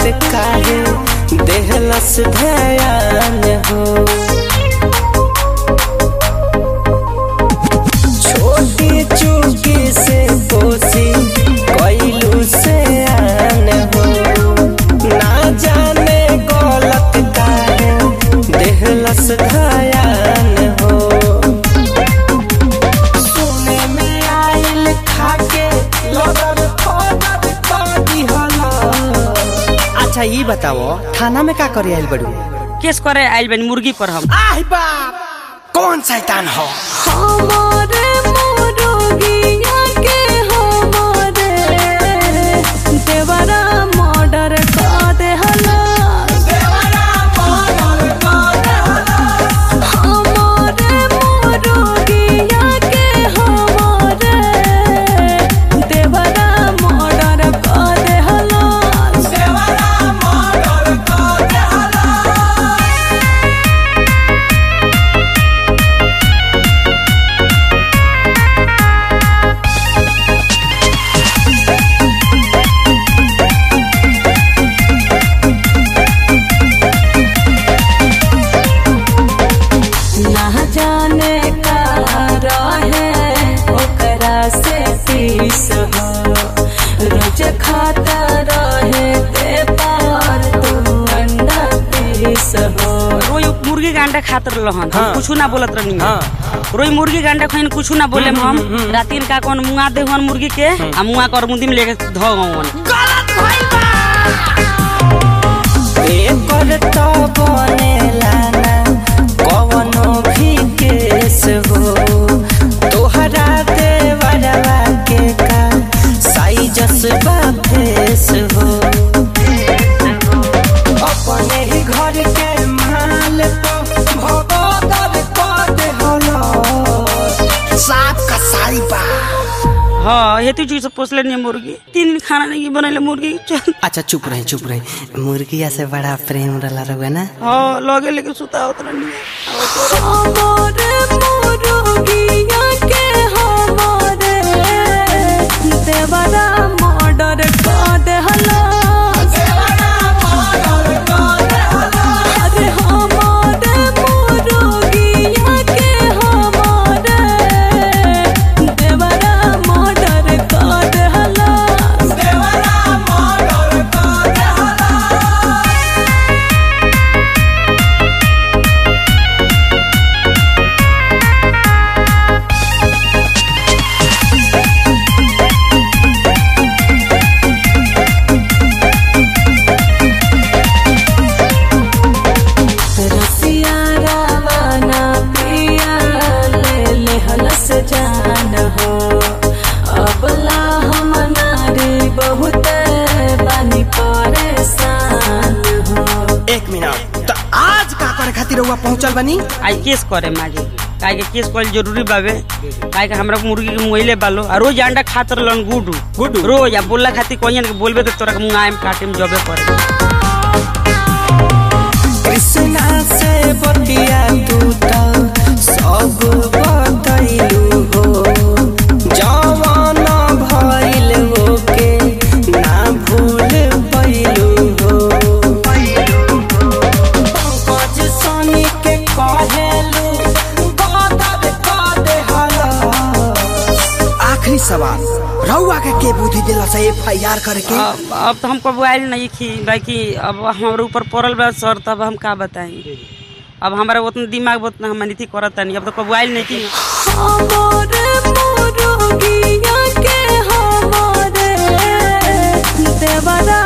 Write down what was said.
काहे देहलस ध्यान हो छोटी चूकी से कोसी कैलू से आन हो ना जाने गलत काहे देहलस ध्यान हो सुने में आइल खाके लगल फदर कदी हला अच्छा ये बताओ थाना में का करे आइल बड़ू केस करे आइल बनी मुर्गी पर हम आह बाप कौन शैतान हो हमारे मोरोगिया के हमारे देवरा मर्डर कर देहला हमारे मोरोगिया के हमारे देवरा मर्डर कर देहला ना जाने का रहे ओकरा से पीस हो रोज खाता रहे ते पार तू अंडा पीस हो रोई मुर्गी के अंडा खात रहन हाँ। कुछ ना बोलत रहनी हाँ। रोई मुर्गी के अंडा खाइन कुछ ना बोले हम रातिन का कौन मुंगा दे हन मुर्गी के आ मुंगा कर मुंदी में लेके धो गवन एकर तो बनेला ना कवनो भी केस हो तोहरा देवरवा के का साइजस बा फेस हो अपने ही घर के माल तो भगदर कर दे हलो साफ कसाई बा हाँ हेतु चीज से पोसले नहीं मुर्गी तीन दिन खाना नहीं बनैले मुर्गी चल अच्छा चुप रहे चुप रहे मुर्गिया से बड़ा प्रेम रला रहुआ ना हाँ लगे लेके सुता होत रहनी हमारे मोरोगिया के हमारे देवरा मर्डर कर देहला अरे हमारे मोरोगिया के हमारे देवरा मर्डर कर देहला रसिया रावाना पिया ले ले हलस जान हो अबला हम नारी बहुत बानी परेशान हो एक मिनट तो आज का करे खातिर रहुआ पहुंचल बनी आई केस करे मागे काहे के केस कल जरूरी बावे काहे के हमरा मुर्गी के मुहिले बालो आ रोज अंडा खात रहलन गुडू गुडू? रोज आ बोलला खातिर कोइन के बोलबे तो तोरा के मुंगाए में काटे में जबे करे कृष्णा से बतिया तू तो सब बतैलू हो जवान भइल हो के ना भूल पैलू हो पंकज सोनी के कहेलू बदल कर दे आखिरी सवाल रहुआ के के बुद्धि दिला से एफ आई आर करके अब अब तो हमको मोबाइल नहीं खी बाकी अब हमारे ऊपर पड़ल बा सर तब हम का बताएं अब हमारा उतना दिमाग उतना हम नीति करता नहीं अब तो मोबाइल नहीं की हमारे मोरोगिया के हमारे देवरा